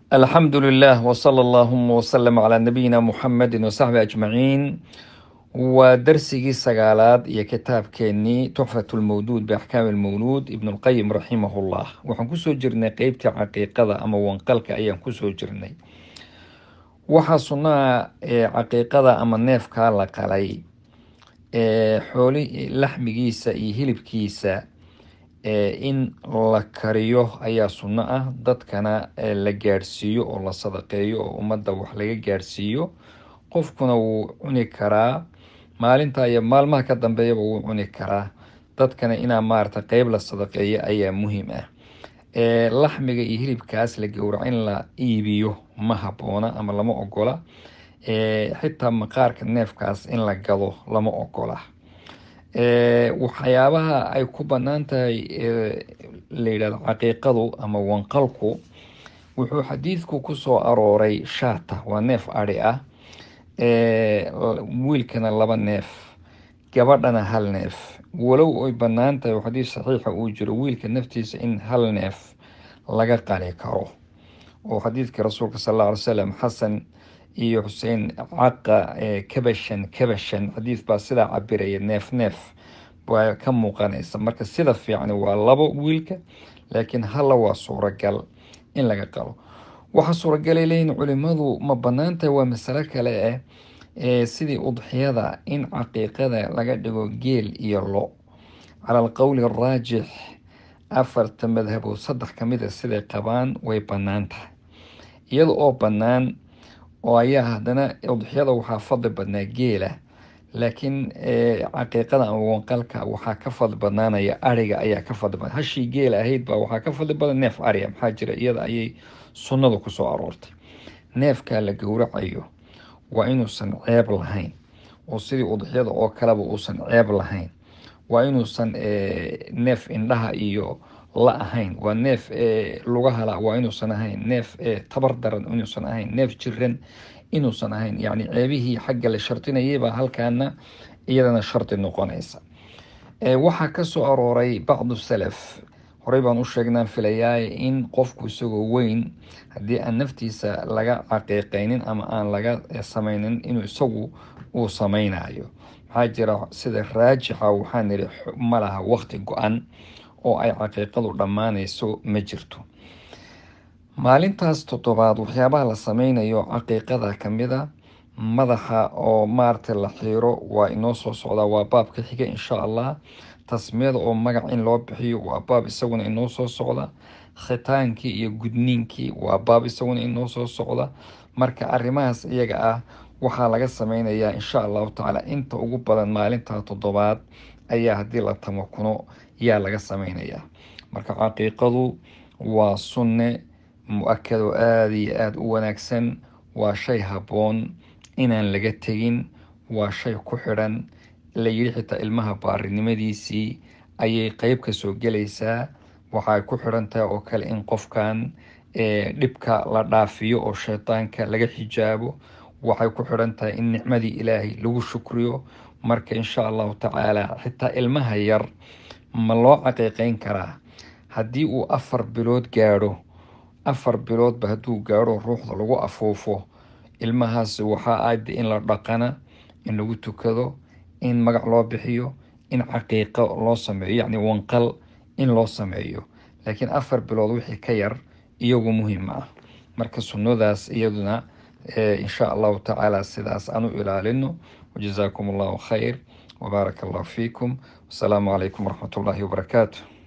alxamdu lilah wsala allahuma wslm calaa nabiyina muxamedi wasaxbi ajmaciin waa darsigii sagaalaad iyo kitaabkeenii tuxfat lmawduud biaxkaami lmawluud ibn lqayim raximahullah waxaan kusoo jirnay qeybtii caqiiqada ama wanqalka ayaan kusoo jirnay waxaa sunnaha caqiiqada ama neefkaa la qalay xooli laxmigiisa iyo hilibkiisa in la kariyo ayaa sunno ah dadkana la gaadhsiiyo oo la sadaqeeyo oo ummadda wax laga gaadhsiiyo qofkuna wuu cuni karaa maalinta iyo maalmaha ka dambeeyaba wuu cuni karaa dadkana inaa maarata qeyb la sadaqeeyo ayaa muhiim ah laxmiga iyo hilibkaas la gowraco in la iibiyo ma habboona ama lama ogola xitaa maqaarka neefkaas in la gado lama ogola waxyaabaha ay ku banaan tahay la yidhahdo caqiiqadu ama wanqalku wuxuu xadiidku kusoo arooray shaata waa neef adhi ah wiilkana laba neef gabadhana hal neef walow ay banaan tahay xadiid saxiixa uu jiro wiilka naftiisa in hal neef laga qali karo oo xadiidka rasuulka sal alla alay slam xasan iyo xuseen caqa kabashan kabashan xadiid baa sidaa cabiraya neef neef baa ka muuqanaysa marka sida fiicani waa labo wiilka laakiin hala waa suuragal in laga qalo waxaa suuragalay leeyihin culimadu ma banaan tahay waa masalo kale ah sidii udxiyada in caqiiqada laga dhigo geel iyo lo cala alqowli araajix afarta madhabood saddex kamid a siday qabaan way banaan tahay iyada oo banaan oo ayaa haddana udxiyada waxaa fadli badnaa geela laakiin caqiiqada ama wanqalka waxaa ka fadli badnaanaya ariga ayaa ka fadli badan hashii geela ahayd baa waxaa ka fadli badan neef ariga maxaa jira iyada ayay sunnadu kusoo aroortay neefkaa la gowracayo waa inuusan ceeb lahayn oo sidii udxiyada oo kaleba uusan ceeb lahayn waa inuusan neef indhaha iyo la ahayn waa neef lugahala waa inuusan ahayn neef tabar daran inuusan ahayn neef jiran inuusan ahayn yacni ceebihii xagga la shardinayaybaa halkaana iyadana shardi noqonaysa waxaa kasoo arooray bacdu salaf horey baan u sheegnaan filayaay in qofku isagoo weyn haddii aan naftiisa laga caqiiqeynin ama aan laga sameynin inuu isagu uu sameynayo maxaa jira sida raajixa waxaan ihi ma laha waqti go-an oo ay caqiiqadu dhammaanayso ma jirto maalintaas toddobaad waxyaabaha la sameynayo caqiiqada kamid a madaxa oo maaragtay la xiiro waa inoo soo socdaa waa baabka xiga insha allah tasmiyada oo magac in loo bixiyo waa baab isaguna inoo soo socda khitaankii iyo gudniinkii waa baab isaguna inoo soo socda marka arrimahaas iyaga ah waxaa laga sameynayaa insha allahu tacaala inta ugu badan maalinta toddobaad ayaa haddii la tamakuno yaa laga sameynayaa marka caqiiqadu waa sunne mu-akado aada iyo aada u wanaagsan waa shay habboon inaan laga tegin waa shay ku xidhan la yidhi xitaa ilmaha baarinimadiisii ayay qeyb ka soo gelaysaa waxay ku xidhan tahay oo kale in qofkan dhibka la dhaafiyo oo shaydaanka laga xijaabo waxay ku xidhan tahay in nicmadii ilaahay lagu shukriyo marka insha allahu tacaala xitaa ilmaha yar ma loo caqiiqeyn karaa haddii uu afar bilood gaadho afar biloodba hadduu gaadho ruuxda lagu afuufo ilmahaas waxaa aada in la dhaqana in lagu tukado in magac loo bixiyo in caqiiqo loo sameeyo yacni wanqal in loo sameeyo laakiin afar bilood wixii ka yar iyagu muhiim ah marka sunnadaas iyaduna insha allahu tacaala sidaas aan u ilaalino wajazaakum allahu khayr wbaaraka allahu fiikum wasalaamu calaykum waraxmat ullaahi wabarakaatu